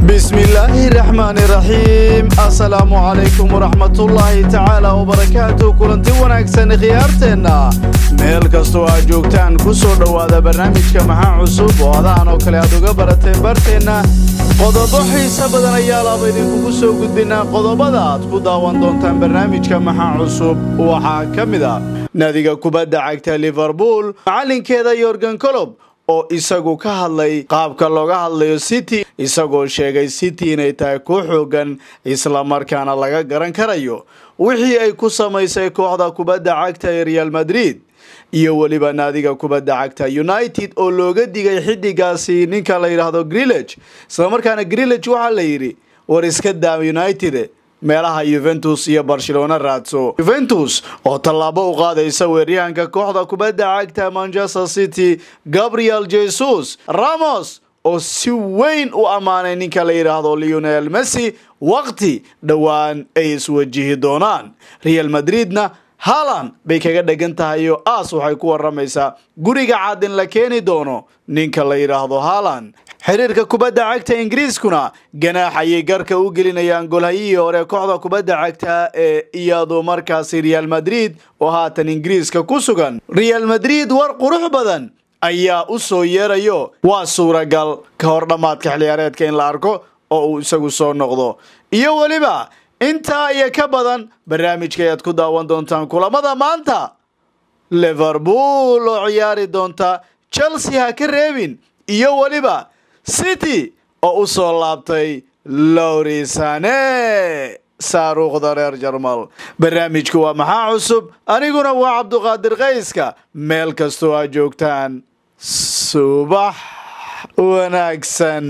bismillaahi raxmaani raxiim assalaamu calaykum waraxmatullaahi tacaala wabarakaatu kulanti wanaagsan khiyaarteenna meel kastoo aad joogtaan ku soo dhowaada barnaamijka maxaa cusub oo adahan oo kale aad uga barateen barteenna qodobo xiise badan ayaa laaba idinkugu soo gudbinaa qodobada aad ku daawan doontaan barnaamijka maxaa cusub waxaa ka mid ah naadiga kubadda cagta liverpool macallinkeeda yorgan colob oo isagu ka hadlay qaabka looga hadlayo city isagoo sheegay city inay tahay ku xoogan islamarkaana laga garan karayo wixii ay ku samaysay kooxda kubadda cagta ee real madrid iyo weliba naadiga kubadda cagta united oo looga digay xidigaasi ninka la yidhaahdo grillage islamarkaana grillage waxaa la yidhi war iska daa united meelaha yuventus iyo barcelona raadso yuventus oo tallaabo u qaadaysa weeryahanka kooxda kubadda cagta manchester city gabriel jesus ramos oo si weyn u ammaanay ninka la yidhaahdo leonel messi waqti dhowaan ay iswajihi doonaan real madridna haalan bay kaga dhegan tahay oo aas waxay ku waramaysaa guriga cad in la keeni doono ninka la yidhaahdo haalan xiriirka kubadda cagta ingiriiskuna ganaax ayay garka u gelinayaan golhayihii hore kooxda kubadda cagta ee iyadu markaasi real madrid oo haatan ingiriiska ku sugan real madrid war qurux badan ayaa u soo yeerayo waa suuragal ka hor dhammaadka xilciyaareedka in la arko oo uu isagu soo noqdo iyo weliba intaa iyo ka badan barnaamijka ayaad ku daawan doontaan kulamada maanta liverpool oo ciyaari doonta chelsea ha ka reebin iyo weliba city oo u soo laabtay lowrisane saaruukhda reer jarmal barnaamijku waa maxaa cusub aniguna waa cabduqaadir kayska meel kastoo aad joogtaan subax wanaagsan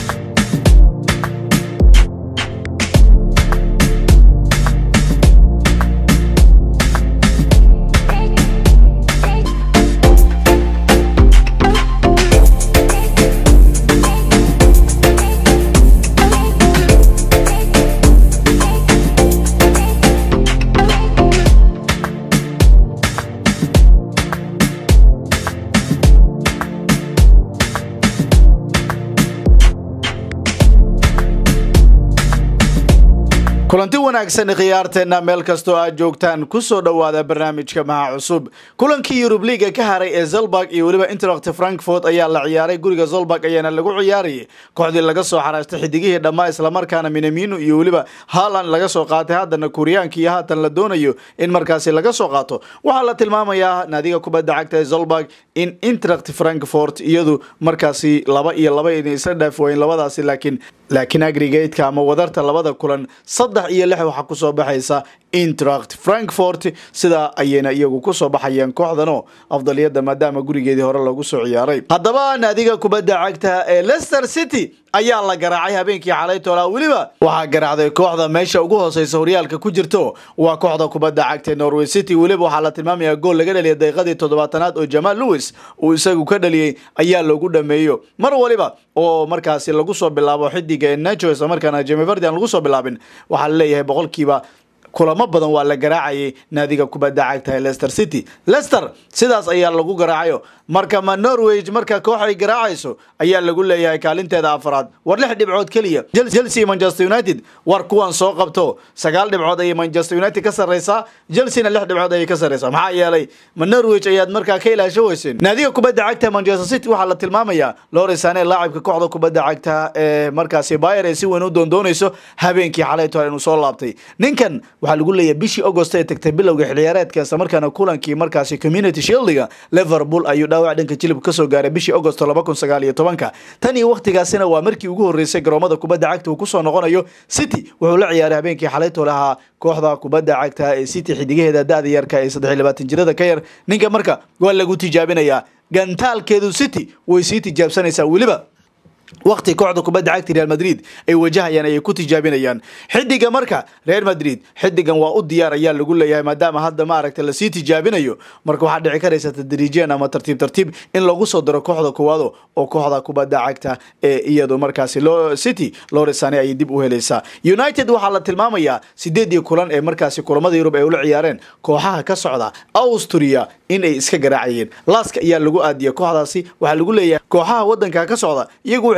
kulanti wanaagsan khiyaarteenna meel kastoo aad joogtaan kusoo dhowaada barnaamijka maha cusub kulankii yurub liiga ka haray ee zelburg iyo weliba interact frankfort ayaa la ciyaaray guriga zolburg ayaana lagu ciyaarayay kooxdii laga soo xaraastay xidigihii dhammaa islamarkaana minamino iyo weliba haaland laga soo qaatay haddana kuuriyaanka iyo haatan la doonayo in markaasi laga soo qaato waxaa la tilmaamayaa naadiga kubadda cagta ee zolburg in interact frankfort iyadu markaasi laba iyo laba inay isla dhaaf wayn labadaasi laakiin laakiin agrigateka ama wadarta labada kulan saddex iyo lix waxaa kusoo baxaysa interact frankfort sidaa ayayna iyagu kusoo baxayeen kooxdanoo afdaliyada maadaama gurigeedii hore lagu soo ciyaaray haddaba naadiga kubadda cagta ee leicester city ayaa la garaacay habeenkii xalay toolaa weliba waxaa garaacday kooxda meesha ugu hooseysa horyaalka ku jirto waa kooxda kubadda cagta ee norway city weliba waxaa la tilmaamayaa gool laga dhaliyay daqiiqadii toddobaatanaad oo jamaal lewis uu isagu ka dhaliyey ayaa loogu dhameeyo mar waliba oo markaasi lagu soo bilaabo xidiga ee nacho isla markaana jemiverdi aan lagu soo bilaabin waxaa la leeyahay boqolkiiba kulamo badan waa la garaacayay naadiga kubadda cagta ee leicester city leicester sidaas ayaa lagu garaacayo marka ma norway marka koox ay garaacayso ayaa lagu leeyahay kaalinteeda afraad war lix dhibcood keliya chelsea manchester united war kuwan soo qabto sagaal dhibcood ayay manchester united ka sarreysaa chelseana lix dhibcood ayay ka sarreysaa maxaa yeelay ma norwich ayaad markaa ka ilaasho weyseen naadiga kubadda cagta manchester city waxaa la tilmaamayaa lorisane laacibka kooxda kubadda cagta ee markaasi bayer ee si weyn u doondoonayso habeenkii xalay toole inuu soo laabtay ninkan waxaa lagu leeyahay bishii agost ee tagtay bilowga xilciyaareedka isla markaana kulankii markaasi community shieldiga liverpool ayuu dhaawac dhanka jilib kasoo gaaray bishii agost laba kun sagaal iyo tobanka tan iyo wakhtigaasina waa markii ugu horreysay garoomada kubadda cagta uu kusoo noqonayo city wuxuu la ciyaaray habeenkii xalaytoo lahaa kooxda kubadda cagta ee city xidigaheeda da-da yarka ee saddex iyo labaatan jirada ka yar ninka marka waa lagu tijaabinayaa gantaalkeedu city way sii tijaabsanaysaa weliba waqti kooxda kubadda cagta real madrid ay wajahayaan ayay ku tijaabinayaan xidiga marka real madrid xidigan waa u diyaar ayaa lagu leeyahay maadaama hadda maaragta lasii tijaabinayo marka waxaa dhici karaysa tadriijeen ama tartiib tartiib in lagu soo daro kooxda koowaado oo kooxda kubadda cagta ee iyadu markaasi city loresane ayay dib u helaysaa united waxaa la tilmaamayaa sideedii kulan ee markaasi kulamada yurub ay ula ciyaareen kooxaha ka socda austria inay iska garaacayeen laaska ayaa lagu aadiyay kooxdaasi waxaa lagu leeyahay kooxaha wadanka ka socda iyagu waxay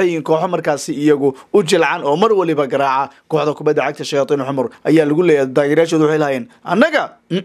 waxay yihiin kooxo markaasi iyagu u jilcan oo mar waliba garaaca kooxda kubadda cagta shayaaiin xumar ayaa lagu leeyahay taageerayaashooda waxay lahaayeen annaga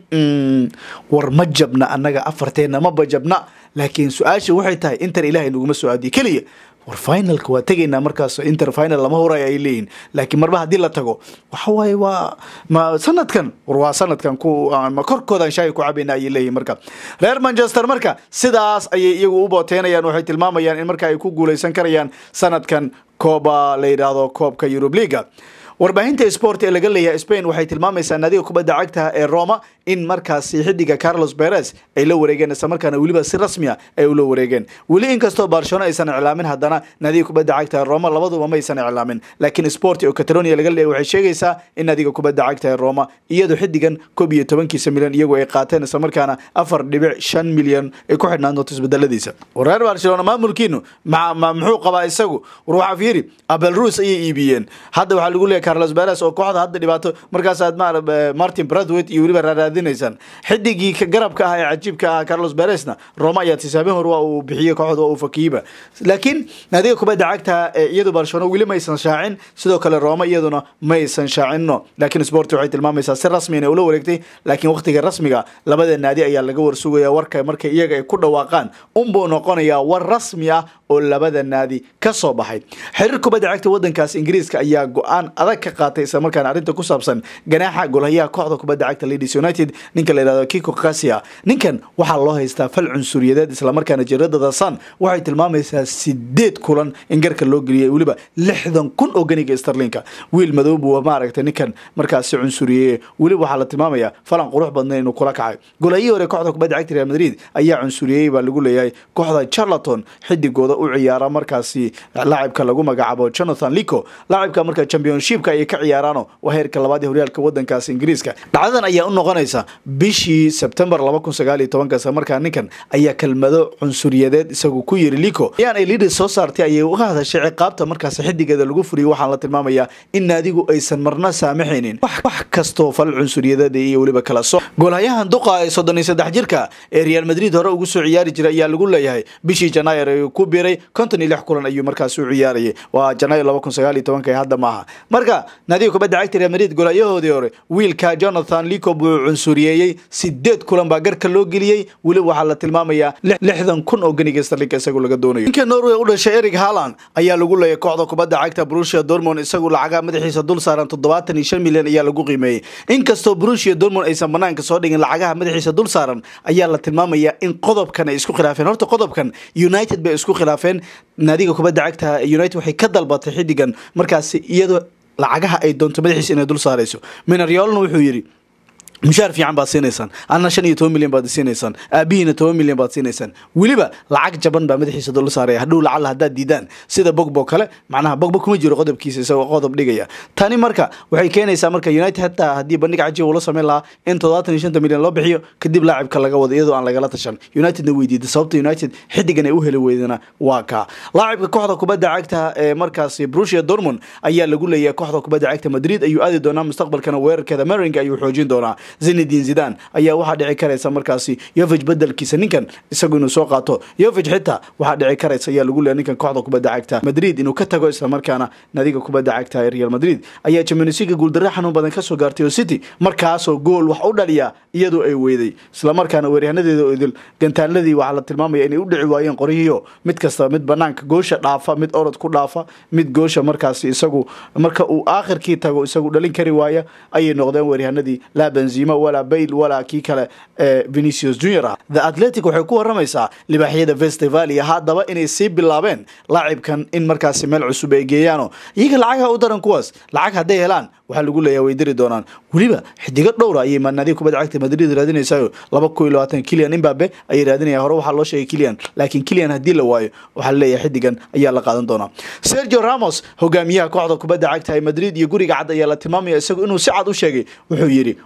war ma jabna annaga afarteenna ma bajabna laakiin su-aasha waxay tahay inter ilaahay naguma soo aadiye keliya war finalka waa tegaynaa markaas inter final lama horay ay leeyihin laakiin marba haddii la tago waxa waaye waa ma sanadkan war waa sanadkan ku ma korkoodan shaahi ku cabayna ayay leeyihin marka reer manchester marka sidaas ayay iyagu u booteynayaan waxay tilmaamayaan in marka ay ku guuleysan karayaan sanadkan kooba la yidhaahdo koobka eurub leaga warbaahinta sport ee laga leeyahay spain waxay tilmaamaysaa naadiga kubadda cagta ee roma in markaasi xidiga carlos beres ay la wareegeen islamarkaana weliba si rasmiya ay ula wareegeen weli inkastoo barcelona aysan iclaamin haddana naadiga kubadda cagta ee roma labaduba ma aysan iclaamin laakiin sport oo catalonia laga leeyahay waxay sheegaysaa in naadiga kubadda cagta ee roma iyadoo xidigan koob iyo tobankiisa milyan iyagu ay qaateen islamarkaana afar dhibic shan milyan ay ku xidhnaan doonto isbedeladiisa reer barcelona maamulkiinu muxuu qabaa isagu war waxaa fiiri abel ruus ayay iibiyeen hadda waxaa lagu leeyahay carlos beres oo kooxda hadda dhibaato markaas aad martin bradwet iyo weliba raaraadinaysaan xidigii garabka ah ee cajiibka ah carlos beresna roma ayaa tisaabin hor waa uu bixiyey kooxda waa uu fakiyiba laakiin naadiga kubadda cagta ee iyadu barcelona weli maysan shaacin sidoo kale roma iyaduna maysan shaacinno laakiin sport waxay tilmaamaysaa si rasmi inay ula wareegtay laakiin waqtiga rasmiga labada naadi ayaa laga warsugaya warka marka iyaga ay ku dhawaaqaan unbuu noqonayaa war rasmi ah oo labada naadi ka soo baxay xiriir kubadda cagta wadankaas ingiriiska ayaa go-aan adag ka qaatay isla markaana arrinta ku saabsan ganaaxa golhayaha kooxda kubadda cagta ladies united ninka la yihahdo kiko kasia ninkan waxaa loo haystaa fal cunsuriyadeed islamarkaana jiradada sun waxay tilmaamaysaa sideed kulan in garka loo geliyay weliba lixdan kun oo ganiga starlinka wiil madow buu maaragtay ninkan markaasi cunsuriyeeye weliba waxaa la tilmaamayaa falan qurux badna inuu kula kacay golhayihii hore kooxda kubadda cagta real madrid ayaa cunsuriyey baa lagu leeyahay kooxda charlaton xidigooda u ciyaara markaasi laacibka lagu magacaabo jonathan lico laacibka marka championshipka ayay ka ciyaaraano waa heerka labaad ee horyaalka wadankaas ingiriiska dhacdadan ayaa u noqonaysa bishii sebtembar laba kun sagaal iyo tobankaas markaa ninkan ayaa kelmado cunsuriyadeed isagu ku yiri lico ayaan ay lidis soo saartay ayay uga hadashay ciqaabta markaas xidigeeda lagu furiyay waxaan la tilmaamayaa in naadigu aysan marna saamaxaynin wax kastoo fal cunsuriyadeed iyo weliba kala soo goolhayahan duqa ee soddon iyo saddex jirka ee real madrid hore ugu soo ciyaari jiray ayaa lagu leeyahay bishii janaayer ee ku biiray konton iyo lix kulan ayuu markaas u ciyaarayay waa janaayo laba kun sagaal iyo tobanka hadda maaha marka naadiga kubadda cagta real madrid golhayahoodii hore wiilka jonathan lico buu cunsuriyeeyey sideed kulan baa garka loo geliyey weliba waxaa la tilmaamayaa lixdan kun oo ganiga starlinka isagu laga doonayo ninka norway u dhashay eric haland ayaa lagu leeyay kooxda kubadda cagta brusia dormond isagu lacagaa madaxiisa dul saaran toddobaatan iyo shan milyan ayaa lagu qiimeeyey inkastoo brusia dormond aysan banaanka soo dhigin lacagaha madaxiisa dul saaran ayaa la tilmaamayaa in qodobkan ay isku khilaafeen horta qodobkan united bay isku khilaafeen naadiga kubadda cagta united waxay ka dalbatay xidigan markaasi iyadoo lacagaha ay doonto madaxiisa inay dul saarayso minaryoolna wuxuu yidhi mushaar fiican baad siinaysaan adna shan iyo toban milyan baad siinaysaan aabihiina toban milyan baad siinaysaan weliba lacag jaban baa madaxiisa dul saaraya hadhow lacalla haddaad diidaan sida bogbo kale macnaha bogbo kuma jiro qodobkiisa isagoo qodob dhigaya tani marka waxay keenaysaa marka united hataa haddii bandhig cajiib ula sameyn lahaa in toddobaatan iyo shanta milyan loo bixiyo kadib laacibka laga wado iyadoo aan lagala tashan unitedna weydiida sababta united xidigan ay u heli weydana waa kaa laacibka kooxda kubadda cagta ee markaasi brusia dormond ayaa lagu leeyahay kooxda kubadda cagta madrid ayuu aadi doonaa mustaqbalkana weerarkeeda meringa ayuu xoojin doonaa zinedin zidan ayaa waxaa dhici karaysa markaasi yovig bedelkiisa ninkan isagu inuu soo qaato yovig xitaa waxaa dhici karaysa ayaa lagu leeya ninkan kooxda kubadda cagta madrid inuu ka tago islamarkaana nadiga kubadda cagta ee real madrid ayaa championsliga guuldarre xanuun badan kasoo gaartay oo city markaasoo gool wax u dhaliya iyadoo ay weyday islamarkaana weeryahaanadeeda oo idil gantaaladii waxaa la tilmaamaya inay u dhici waayeen qoryihiio mid kasta mid banaanka goosha dhaafa mid orod ku dhaafa mid goosha markaasi isagu marka uu aakhirkii tago isagu dhalin kari waaya ayay noqdeen weeryahanadii laa benzima walaa bayl walaa kii kale ee venicius junior ah the atletic waxay ku waramaysaa libaaxyada festivalia haddaba inay sii bilaabeen laacibkan in markaasi meel cusub ay geeyaano iyaga lacagaha u daran kuwaas lacag hadday helaan waxaa lagu leeyahay way diri doonaan weliba xidigo dhowra ayay naadiga kubadda cagta madrid raadinaysayo laba kun iyo labaatan kilian imbabe ayay raadinaya hore waxaa loo sheegay kilian laakiin kilian haddii la waayo waxaa laleeyahay xidigan ayaa la qaadan doonaa sergio ramos hogaamiyaha kooxda kubadda cagta ee madrid iyo guriga cad ayaa la tilmaamaya isagu inuu si cad u sheegay wuxuu yidhi odagu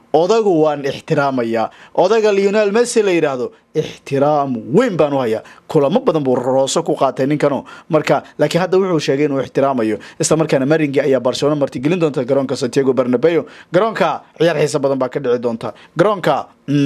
anigu waan ixtiraamayaa odayga leonel messi la yidhaahdo ixtiraam weyn baan u hayaa kulamo badan buu rooso ku qaatay ninkano marka laakiin hadda wuxuu sheegay inuu ixtiraamayo isla markaana maringi ayaa barcelona martigelin doonta garoonka santiago bernabeo garoonka ciyaar xiisa badan baa ka dhici doonta garoonka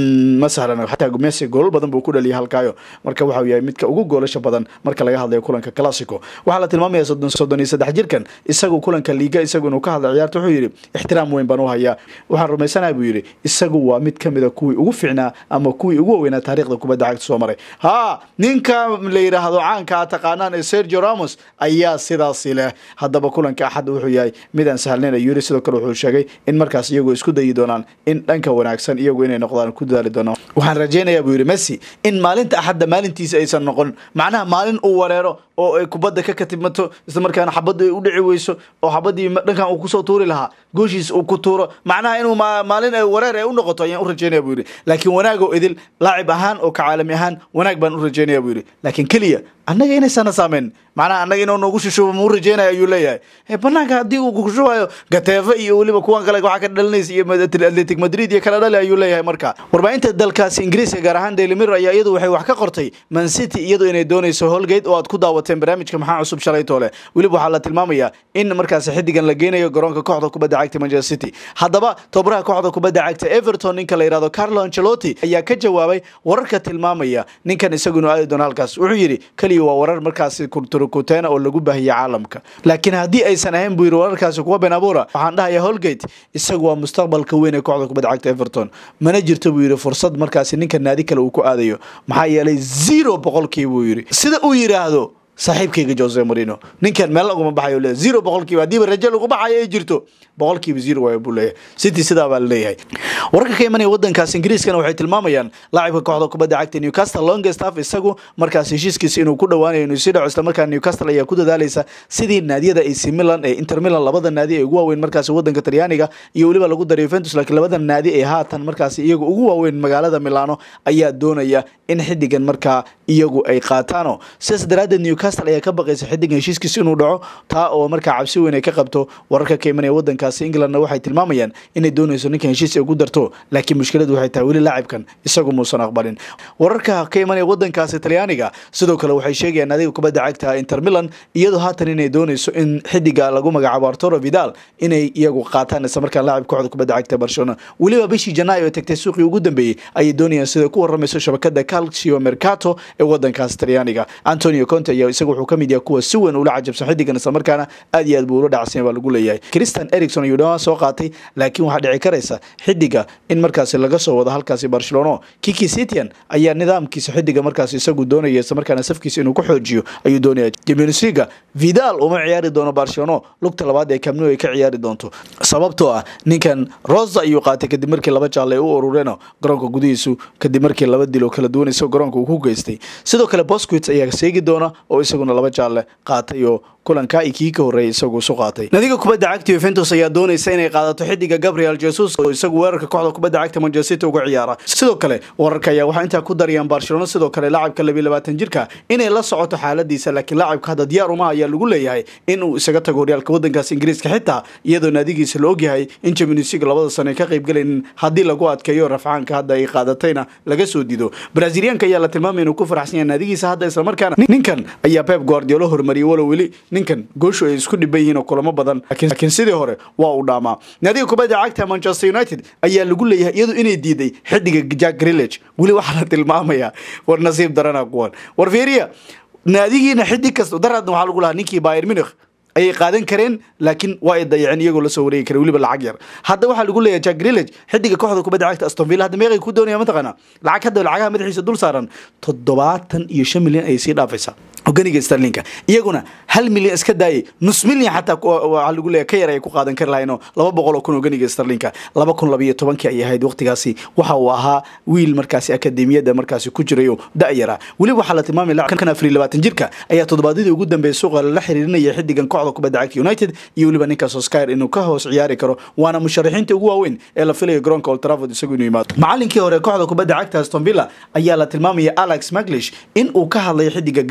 ma sahlan xataa messi goolal badan buu ku dhaliyay halkaayo marka waxau yahay midka ugu goolasha badan marka laga hadlayo kulanka classico waxaa la tilmaamaya soddon iyo saddex jirkan isagu kulanka liiga isagu inuu ka hadlay ciyaarta wuxuu yidhi ixtiraam weyn baan u hayaa waxaan rumaysanaha buu yidhi isagu waa mid ka mida kuwii ugu ficnaa ama kuwii ugu waweynaa taarikhda kubadda cagta soo maray ha ninka la yidhaahdo caanka a taqaanaan ee sergio ramos ayaa sidaasi leh haddaba kulanka axad wuxuu yahay mid aan sahlnayn ayuu yidhi sidoo kale wuxuu sheegay in markaas iyagu isku dayi doonaan in dhanka wanaagsan iyagu inay noqdaan ku dadaali doonaan waxaan rajaynayaa buu yidhi messi in maalinta axadda maalintiisa aysan noqon macnaha maalin uu wareero oo ay kubadda ka katibmato isla markaana xabaddu ay u dhici weyso oo xabaddii dhankan uu kusoo tuuri lahaa gooshiis uu ku tuuro macnaha inuu maalin ay wareer ay u noqoto ayaan u rajaynaya buu yidhi laakiin wanaagoo idil laacib ahaan oo ka caalami ahaan wanaag baan u rajaynaya buu yidhi laakiin keliya annaga inaysana saameyn macnaha annaga inuu noogu shushubo muu rajeynaya ayuu leeyahay banaanka haddii uu kushubayo gateefe iyo weliba kuwan kale waxaa ka dhalinaysa iyo atletic madrid iyo kala dhali ayuu leeyahay marka warbaahinta dalkaasi ingiriiska gaar ahaan daily mirror ayaa iyadu waxay wax ka qortay man city iyadu inay doonayso holgate oo aad ku daawateen barnaamijka maxaa cusub shalay toole weliba waxaa la tilmaamayaa in markaasi xidigan la geenayo garoonka kooxda kubadda cagta manchester city haddaba tobaraha kooxda kubadda cagta everton ninka la yihahdo carlo ancelotti ayaa ka jawaabay wararka tilmaamaya ninkan isagu inuu aadi doono halkaas wuxuu yidhi keliya waa warar markaasi kurturukuteena oo lagu baahiyay caalamka laakiin haddii aysan ahayn buu yidhi wararkaasi kuwa ben abuura waxaan dhahayaa holgate isagu waa mustaqbalka weyn ee kooxda kubadda cagta everton mana jirto buu yidhi fursad markaasi ninka naadi kale uu ku aadayo maxaa yeelay zero boqolkii buu yidhi sida uu yidhaahdo saaxiibkayga jose marino ninkan meel laguma baxayo leeyahay zero boqolkiiba haddiiba rajo lagu baxayo ay jirto boqolkiiba zero waayo buu leeyahay city sidaa baa laleeyahay wararka ka imanaya wadankaas ingiriiskana waxay tilmaamayaan laacibka kooxda kubadda cagta newcastle longestaff isagu markaas heshiiskiisa inuu ku dhowaanayo inuu sii dhaco islamarkaa newcastle ayaa ku dadaalaysa sidii naadiyada ac milan ee inter milan labada naadi ee ugu waaweyn markaasi wadanka talyaaniga iyo weliba lagu daray yuventus laakiin labada naadi ee haatan markaasi iyagu ugu waaweyn magaalada milano ayaa doonaya in xidigan markaa iyagu ay qaataano sidaas daraaddeed newcastle ayaa ka baqaysa xidigan heshiiskiisa inuu dhaco taa oo markaa cabsi weyn ay ka qabto wararka ka imanaya wadankaasi englandna waxay tilmaamayaan inay doonayso ninkan heshiis ay ugu darto laakiin mushkiladu waxay tahay weli laacibkan isagu muusan aqbalin wararka ka imanaya wadankaasi talyaaniga sidoo kale waxay sheegayaan adiga kubadda cagta inter milan iyadoo haatan inay doonayso in xidiga lagu magacaabo arturo vidal inay iyagu qaataan isla markaan laacib kooxda kubadda cagta barcelona weliba bishii janaayo ee tagtay suuqii ugu dambeeyey ayay doonayaan sida ku waramayso shabakada calcio mercato ee wadankaasi talyaaniga antonio conte ayaa isagu wuxuu ka mid yahay kuwa si weyn ula cajabsan xidigan islamarkaana aad iyo aad buu ula dhacsan baa lagu leeyahay christian ericson ayuu dhawaan soo qaatay laakiin waxaa dhici karaysa xidiga in markaasi laga soo wado halkaasi barcelona kiki sitian ayaa nidaamkiisa xidiga markaasi isagu doonaya islamarkaana safkiisa inuu ku xoojiyo ayuu doonaya champions league vidal uma ciyaari doono barcelona lugta labaad ee camnu ay ka ciyaari doonto sababtoo ah ninkan rosa ayuu qaatay kadib markii laba jaalle ay u urureen garoonka gudihiisu kadib markii laba dil oo kala duwan isagoo garoonka uu ku geystay sidoo kale bosquit ayaa seegi doona oo isaguna laba jaalle qaatay oo kulanka i kii ka horreeyay isagu isu qaatay nadiga kubadda cagta yuventus ayaa doonaysa inay qaadato xidiga gabriel jesus oo isagu weerarka kooxda kubadda cagta manchester city uga ciyaara sidoo kale wararka ayaa waxaa intaa ku darayaan barcelona sidoo kale laacibka labiyo labaatan jirka inay la socoto xaaladiisa laakiin laacibka hadda diyaar uma ayaa lagu leeyahay in uu isaga tago horyaalka wadankaas ingiriiska xitaa iyadoo naadigiisa la ogyahay in champions league labada sano ay ka qayb galaynin haddii lagu adkeeyo rafcaanka hadda ay qaadatayna laga soo dido braziliyaanka ayaa la tilmaamaya inuu ku faraxsan yahay naadigiisa hadda islamarkaana ninkan ayaa pep guardiola hormariyay walow weli ninkan gooshu ay isku dhiban yihiin oo kulamo badan laakiin sidii hore waa uu dhaamaa naadiga kubadda cagta manchester united ayaa lagu leeyahay iyadu inay diiday xidiga jack grillage weli waxaa la tilmaamayaa war nasiib darana kuwan war fiiriya naadigiina xidig kasta daraadna waxaa lagu lahaa ninkii bayer munich ayay qaadan kareen laakiin waa ay dayaceen iyagoo lasoo wareegi kare weliba lacag yar hadda waxaa lagu leeyahay jack grillage xidiga kooxda kubadda cagta aston villa hadda meeqay ku doonaya mataqaana lacag hadda lacagaha madaxiisa dul saaran toddobaatan iyo shan milyan ayay sii dhaafaysaa hoganiga starlinka iyaguna hal milyan iska daayay nus milyan xataa waxaa lagu leeyahay ka yar ay ku qaadan kari lahaynoo laba boqol oo kun hoganiga starlinka laba kun labiyo tobankii ayay ahayd waqtigaasi waxa uu ahaa wiil markaasi akademiyadda markaasi ku jiray oo da-yara weliba waxaa la tilmaamaya lacagkan afar iyo labaatan jirka ayaa toddobaadyadii ugu dambeeyay suuqa lala xiriirinaya xidigan kooxda kubadda cagta united iyo weliba ninka soskyer inuu ka hoos ciyaari karo waana musharaxiinta ugu waaweyn ee la filayo garoonka old trafford isagu inuu yimaado macalinkii hore kooxda kubadda cagta aston villa ayaa la tilmaamaya alex maglish in uu ka hadlay xidiga grillage inuu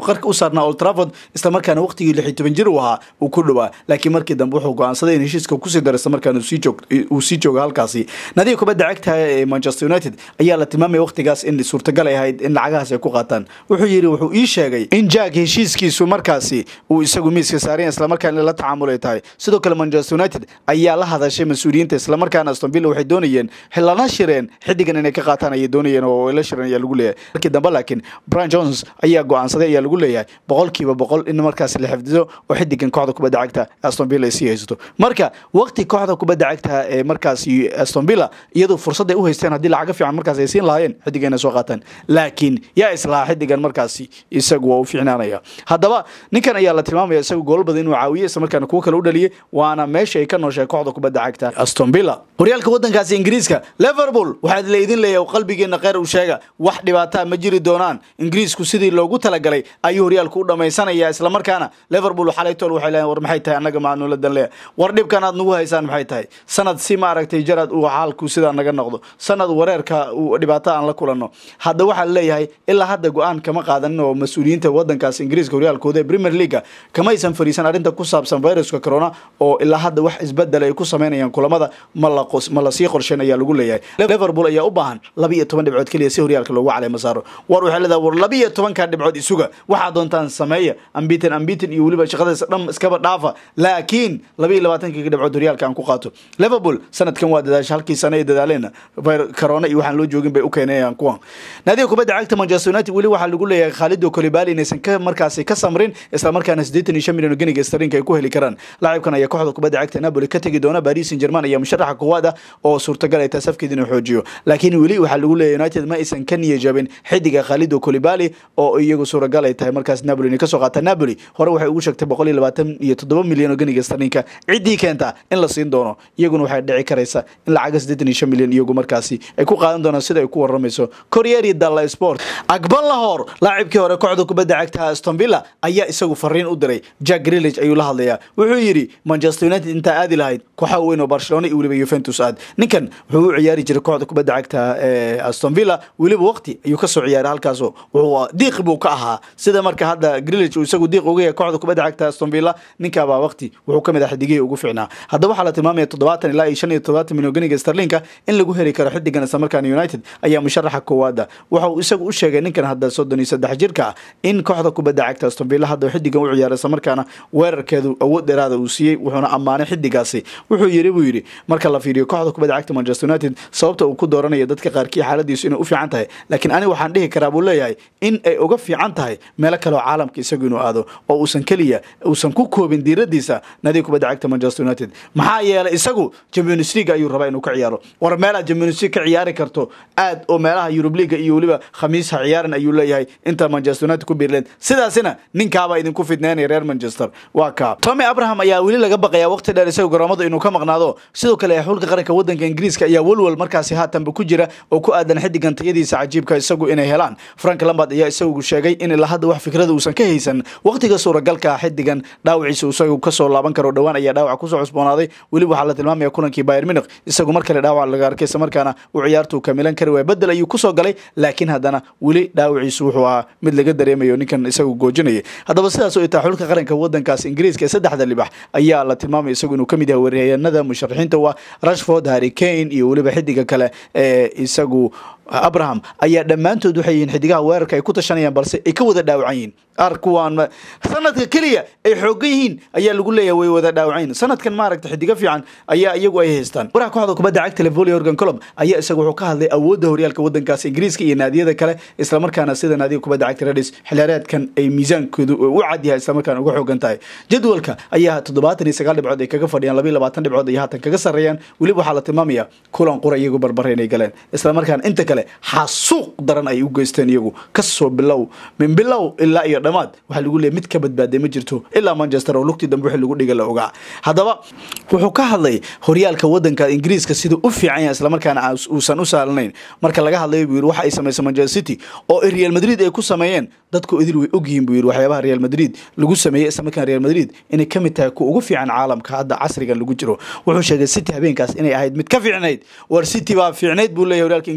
qarka u saarnaa old trafford islamarkaana waqtigii lix iyo toban jir uu ahaa uu ku dhowaa laakiin markii dambe wuxuu go-aansaday in heshiiska kusii daro islamarkaana uu sii joogo halkaasi nadiga kubadda cagta ee manchester united ayaa la tilmaamaya waqtigaas in suurtagal ay ahayd in lacagahaas ay ku qaataan wuxuu yidhi wuxuu ii sheegay in jack heshiiskiisu markaasi uu isagu miiska saaraya islamarkaana in la tacaamulay tahay sidoo kale manchester united ayaa la hadashay mas-uuliyiinta islamarkaana aston villa waxay doonayeen lana shireen xidigan inay ka qaataan ayay doonayeen oo la shireen ayaa lagu leeyahay markii dambe laakiin brian jones ayaa go-aansaday ayaa lagu leeyahay boqolkiiba boqol in markaasi la xifdido oo xidigan kooxda kubadda cagta aston villa ay sii haysato marka waqti kooxda kubadda cagta ee markaasi aston villa iyadoo fursad ay u haysteen haddii lacaga fiican markaas ay siin lahaayeen xidigan inay soo qaataan laakiin yaa islahaa xidigan markaasi isagu waa u fiicnaanaya haddaba ninkan ayaa la tilmaamaya isagu gool badan inuu caawiye isla markaana kuwo kale u dhaliyay waana meesha ay ka nooshay kooxda kubadda cagta aston villa horyaalka wadankaasi ingiriiska liverpool waxaad laydin leeyahay qalbigeena kheyr u sheega wax dhibaataa ma jiri doonaan ingiriisku sidii loogu talagalay ayuu horyaalku u dhamaysanaya islamarkaana liverpool xalaytool waxay leeyihin war maxay tahay annaga maanula danleya war dhibkan aad nagu haysaan maxay tahay sanad si maaragtay jaraad uu xaalku sidaa naga noqdo sanad wareerka uu dhibaato aan la kulanno hadda waxaa leeyahay ilaa hadda go-aan kama qaadanin oo mas-uuliyiinta wadankaas ingiriiska horyaalkooda ee premier leaga kamaysan fariisan arrinta ku saabsan viruska corona oo ilaa hadda wax isbedel ay ku sameynayaan kulamada ma lasii qorsheyn ayaa lagu leeyahay liverpool ayaa u baahan laba iyo toban dhibcood keliya si horyaalka loogu caleema saaro war waxay leedahay war laba iyo tobanka dhibcood isuga waxaa doontaan sameeya ambitin ambitin iyo weliba shaqadaas dhan iskaba dhaafa laakiin laba iyo labaatanka dhibcood horyaalka aan ku qaato liverpool sanadkan waa dadaasha halkii sane ay dadaaleen corona iyo waxaan loo joogin bay u keenayaan kuwan naadiga kubadda cagta manchester united weli waxaa lagu leeyahay khalido kolibali inaysan ka markaasi ka samrin islamarkaana siddeetan iyo shan milyan oo geniga starinka ay ku heli karaan laacibkan ayaa kooxda kubadda cagta napoli ka tegi doona paris saint german ayaa musharaxa koowaad ah oo suurtagal ay tahay safkeed inuu xoojiyo laakiin weli waxaa lagu leeyahay united ma aysan ka niyajabin xidiga khalido kolibali oo iyagu suuragal ay tahay markaas napoli inay kasoo qaata napoli hore waxay ugu sheegtay boqol iyo labaatan iyo toddoba milyan oo geniga starinka ciddii keenta in la siin doono iyaguna waxay dhici karaysa in lacaga siddeetan iyo shan milyan iyagu markaasi ay ku qaadan doonaan sida ay ku waramayso koryeri dalla sport akbar lahor laacibkii hore kooxda kubadda cagta aston villa ayaa isagu fariin u diray jack grillage ayuu la hadlayaa wuxuu yidhi manchester united intaa aadi lahayd kooxaha weyn oo barcelona iyo weliba yuventus aad ninkan wuxuu u ciyaari jiray kooxda kubadda cagta ee aston villa weliba waqti ayuu kasoo ciyaaray halkaasoo wuxuu diiq buu ka ahaa sida marka hadda grillage uu isagu diiq uga yahay kooxda kubadda cagta aston villa ninkaabaa waqti wuxuu kamid ah xidigihii ugu fiicnaa haddaba waxaa la tilmaamaya toddobaatan ilaa iyo shan iyo toddobaatan milyan geniga starlinka in lagu heli karo xidigan islamarkaana united ayaa musharaxa koowaada waxa uu isagu u sheegay ninkan hadda soddon iyo saddex jirka ah in kooxda kubadda cagta aston villa hadda xidigan u ciyaaray islamarkaana weerarkeedu awood dheeraada uu siiyey wuxuuna ammaanay xidigaasi wuxuu yiri buu yidhi marka la fiiriyo kooxda kubadda cagta manchester united sababta uu ku dooranaya dadka qaarkii xaaladiisu inay u fiican tahay laakiin ani waxaan dhihi karaa buu leeyahay in ay uga fiican tahay meelo kale oo caalamka isagu inuu aado oo uusan keliya uusan ku koobin diiradiisa nadiga kubadda cagta manchester united maxaa yeelay isagu champions league ayuu rabaa inuu ka ciyaaro war meelaad champions league ka ciyaari karto aad oo meelaha yurub liga iyo weliba khamiis ha ciyaaran ayuu leeyahay inta manchester united ku biirleen sidaasina ninkaabaa idinku fidneynaya reer manchester waa kaa tommy abraham ayaa weli laga baqayaa waqti dheer isaga garoomada inuu ka maqnaado sidoo kale xulka qaranka wadanka ingiriiska ayaa walwal markaasi haatanba ku jira oo ku aadan xidigan tayadiisa cajiibka isagu inay helaan frank lambard ayaa isagu sheegay in ilaa hadda wax fikrada uusan ka haysan waqtiga suuragalka xidigan dhaawaciisa isagu kasoo laaban karo dhowaan ayaa dhaawac kusoo cusboonaaday weliba waxaa la tilmaamaya kulankii bayern munich isagu mar kale dhaawac laga arkay isla markaana uu ciyaartu kamilan kari waaya bedel ayuu kusoo galay laakiin haddana weli dhaawaciisu wuxuu ahaa mid laga dareemayo ninkan isagu goojinaya haddaba sidaas oo itaa xulka qaranka wadankaas ingiriiska ee saddexda libax ayaa la tilmaamaya isagu inuu kamid yahay waryahanada musharaxiinta waa rashford harry kane iyo weliba xidiga kale ee isagu abraham ayaa dhammaantood waxay yihiin xidigaha weerarka ay ku tashanayaan balse ay ka wada dhaawacan yihiin ar kuwaan sanadka keliya ay xoogan yihiin ayaa lagu leeyahay way wada dhaawacayn sanadkan maaragta xidigo fiican ayaa iyagu ay haystaan waraha kooxda kubadda cagta levoli organ colob ayaa isaga wuxuu ka hadlay awoodda horyaalka wadankaas ingiriiska iyo naadiyada kale islamarkaana sida naadiga kubadda cagta redis xiliyaareedkan ay miisaankoodu u cad yahay islamarkaana uga xoogan tahay jadwalka ayaa toddobaatan iyo sagaal dhibcood ay kaga fadhiyaan labayo labaatan dhibcood ay haatan kaga sarreeyaan weliba waxaa la tilmaamaya kulan qura iyagu barbare inay galeen islamarkaana inta kale xasuuq daran ay u geysteen iyagu kasoo bilow min bilow ilaa iyo dhammaad waxaa lagu leeyay mid ka badbaaday ma jirto ilaa manchester oo lugtii dambe wixii lagu dhiga la ogaa haddaba wuxuu ka hadlay horyaalka wadanka ingiriiska siduu u fiican yahay islamarkaana uusan u saalanayn marka laga hadlayo buu yidhi waxa ay samaysay manchester city oo real madrid ay ku sameeyeen dadku idil way ogyihiin buu yidhi waxyaabaha real madrid lagu sameeyey islamarkaana real madrid inay ka mid tahay kuwa ugu fiican caalamka hadda casrigan lagu jiro wuxuu sheegay city habeenkaas inay ahayd mid ka fiicnayd war city baa fiicnayd buu leeyahay horyaalka ingiriisku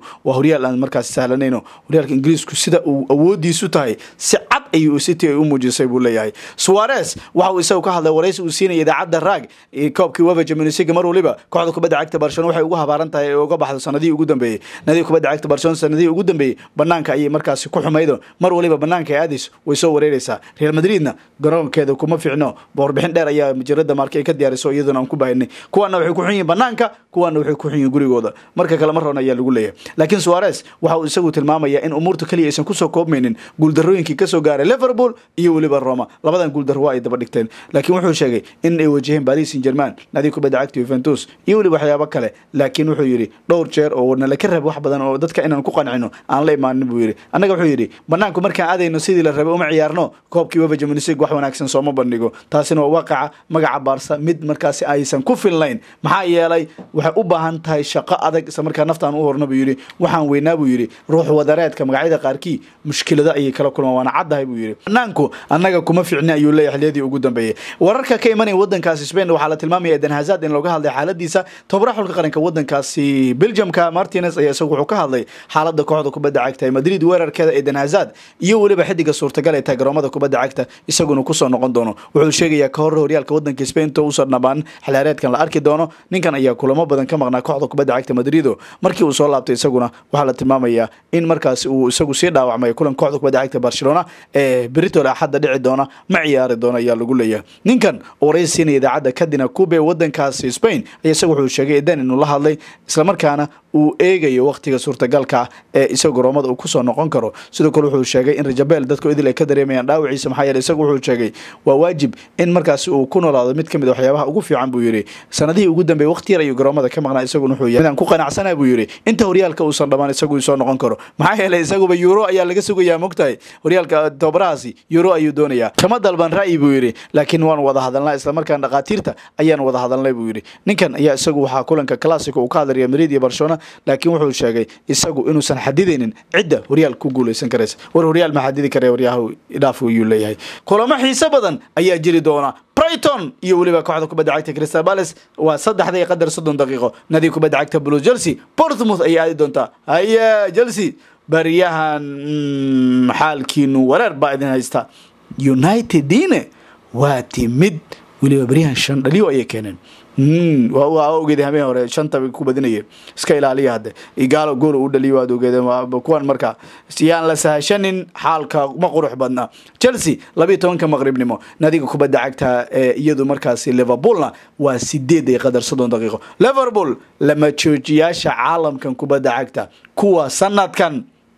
waa horyaal aan markaas sahlanayno horyaalka ingiriisku sida uu awoodiisu tahay si cad ayuu city ay u muujisay buu leeyahay suarez waxa uu isagu ka hadlay waraysi uu siinaya idaacadda raag koobkii wefa champions league mar waliba kooxda kubadda cagta barcelona waxay ugu habaaran tahay ee uga baxdo sanadihii ugu dambeeyey nadiga kubadda cagta barcelona sanadihii ugu dambeeyey banaanka ayay markaasi ku xumaydo mar waliba banaanka ee aadis way soo wareereysaa real madridna garoonkeeda kuma fiicno warbixin dheer ayaa majalada maarka ay ka diyaariso iyaduna aan ku bahinay kuwaana waxay ku xun yihiin banaanka kuwaana waxay ku xun yihiin gurigooda marka kale mar roon ayaa lagu leeyahay laakiin suarez waxa uu isagu tilmaamaya in umuurta keliya aysan kusoo koobmaynin guuldarooyinkii kasoo gaaray liverpool iyo weliba roma labadan guuldaro waa ay daba dhigteen laakiin wuxuu sheegay in ay wajaheen paris saint german nadiga kubadda cagta juventus iyo weliba waxyaabo kale laakiin wuxuu yidhi dhowr jeer oo nala ka rab wax badan oo dadka inaan ku qancino aan la imaanin buu yidhi annaga wuxuu yidhi banaanku markaan aadayno sidii la rabay uma ciyaarno koobkii wefa champions league wax wanaagsan sooma bandhigo taasina waa waaqaca magaca baarsa mid markaasi aysan ku filnayn maxaa yeelay waxay u baahan tahay shaqo adag isla markaa naftaan u horna buu yidhi waxaan weynaa buu yidhi ruux wadareedka magacyada qaarkii mushkilado ayay kala kulmaan waana caddahay buu yidhi banaanku annaga kuma ficni ayuu leeyahay xiliyadii ugu dambeeyey wararka ka imanaya wadankaasi spain waxaa la tilmaamaya eden hazard in looga hadlay xaaladiisa tobara xulka qaranka wadankaasi belgiumka martinez ayaa isagu wuxuu ka hadlay xaalada kooxda kubadda cagta ee madrid weerarkeeda eden hazard iyo weliba xidiga suurtagal ee tahay garoomada kubadda cagta isaguna kusoo noqon doono wuxuu sheegayaa ka hor horyaalka wadanka spain to uusan dhammaan xilaareedkan la arki doono ninkan ayaa kulamo badan ka maqnaa kooxda kubadda cagta madrido markii uu soo laabtay isaguna waxaa la tilmaamayaa in markaas uu isagu sii dhaawacmay kulan kooxda kubadda cagta barcelona ee britol axadda dhici doona ma ciyaari doona ayaa lagu leeyahay ninkan oo waraysi siinaya idaacadda kadina kube wadankaasi spain ayaa isagu wuxuu sheegay eden inuu la hadlay islamarkaana uu eegayo waqtiga suurtagalka ee isaga garoomada uu kusoo noqon karo sidoo kale wuxuu sheegay in rajabel dadku idil ay ka dareemayaan dhaawaciisa maxaa yeele isagu wuxuu sheegay waa waajib in markaasi uu ku noolaado mid kamid a waxyaabaha ugu fiican buu yidhi sanadihii ugu dambeeyey waqti yar ayuu garoomada ka maqnaa isaguna wuxuu yahay midaan ku qanacsana buu yidhi inta horyaalka uusan dhammaan isagu soo noqon karo maxaa yeele isaguba euro ayaa laga sugayaa mogtahay horyaalka tobarahaasi euro ayuu doonayaa kama dalban ra'yi buu yidhi laakiin waan wada hadalnaa islamarkaan dhakhaatiirta ayaan wada hadalnay buu yidhi ninkan ayaa isagu waxaa kulanka classico uu ka hadlay real madrid iyo barcelona laakiin wuxuu sheegay isagu inuusan xadidaynin cidda horyaal ku guuleysan karaysa war horyaal ma xadidi kare waryaha dhaaf ayuu leeyahay kulamo xiise badan ayaa jiri doona brighton iyo weliba kooxda kubadda cagta crystal palace waa saddexda iyo qadar soddon daqiiqo nadiga kubadda cagta blue chelsea portsmouth ayay aadi doontaa haye chelsea baryahan xaalkiinu wareer baa idin haysta unitedine waa timid weliba baryahan shan dhaliyo ayay keeneen waa ogeed habeen hore shanta ku badinaya iska ilaaliya hadde igaalo gool u dhaliyo waad ogeed kuwan marka yaan la sahashanin xaalka ma qurux badna chelsea labiiyo tobanka maqribnimo nadiga kubadda cagta ee iyadu markaasi liverpoolna waa sideed iyo qadar soddon daqiiqo liverpool lama joojiyaasha caalamkan kubadda cagta kuwa sanadkan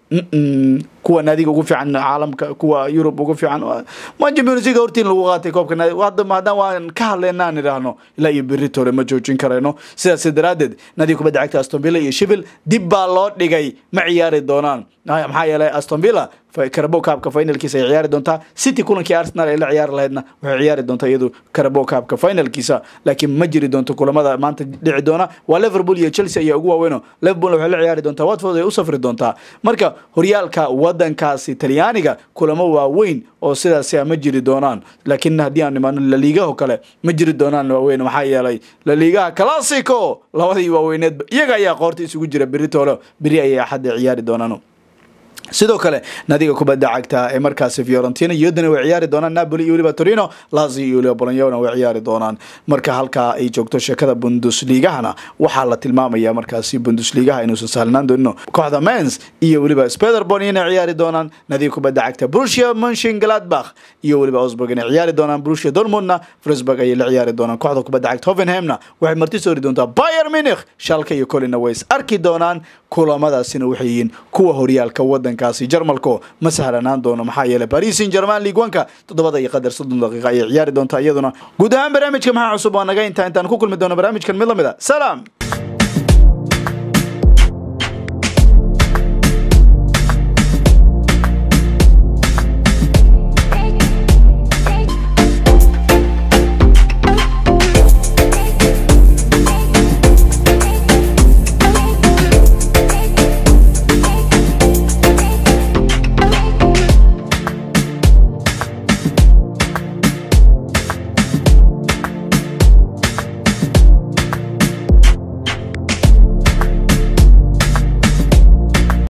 kuwa naadiga ugu fiican caalamka kuwa yurub ugu fiican ma champions league hortiin lagu qaatay koobka hadda haddaan waan ka hadlaynaa aan idhaahno ilaa iyo berri tore ma joojin karayno sidaas daraaddeed naadiga kubadda cagta aston villa iyo shivil dib baa loo dhigay ma ciyaari doonaan maxaa yeelay aston villa carabo kaabka finalkiisa ay ciyaari doontaa city kulankii arsenal ay la ciyaari lahaydna waxay ciyaari doontaa iyadu carabo kaabka finalkiisa laakiin ma jiri doonto kulamada maanta dhici doona waa liverpool iyo chelsea ayaa ugu waaweyno liverpool waxay la ciyaari doontaa watford ay u safri doontaa marka horyaalka wadankaasi talyaaniga kulamo waaweyn oo sidaasi ma jiri doonaan laakiin haddii aan imaano laliigaho kale ma jiri doonaan waaweyn maxaa yeelay laliigaha classico labadii waaweyneedba iyaga ayaa qoorta isugu jira berri toolo berri ayay axadda ciyaari doonaan sidoo kale nadiga kubadda cagta ee markaasi fiorentina iyaduna way ciyaari doonaan napoli iyo weliba torino lazio iyo weliba bolonyona way ciyaari doonaan marka halkaa ay joogto sheekada bundusligahana waxaa la tilmaamaya markaasi bundusligaha inuusan sahlnaan doonino kooxda mens iyo weliba spederbon inay ciyaari doonaan nadiga kubadda cagta brusia munshin gladbach iyo weliba osburg inay ciyaari doonaan brusia dortmundna frisburg ayay la ciyaari doonaan kooxda kubadda cagta hovenhamna waxay marti soori doontaa bayer munich shalka iyo colina ways arki doonaan kulamadaasina waxay yihiin kuwa horyaalka wadankaasi jarmalko ma sahlanaan doono maxaa yeelay paris saint german league wanka toddobada iyo qadar soddon daqiiqa ayay ciyaari doontaa iyaduna guud ahaan barnaamijka maxaa cusub waa naga intaa intaan ku kulmi doono barnaamijkan mid lamid a salaam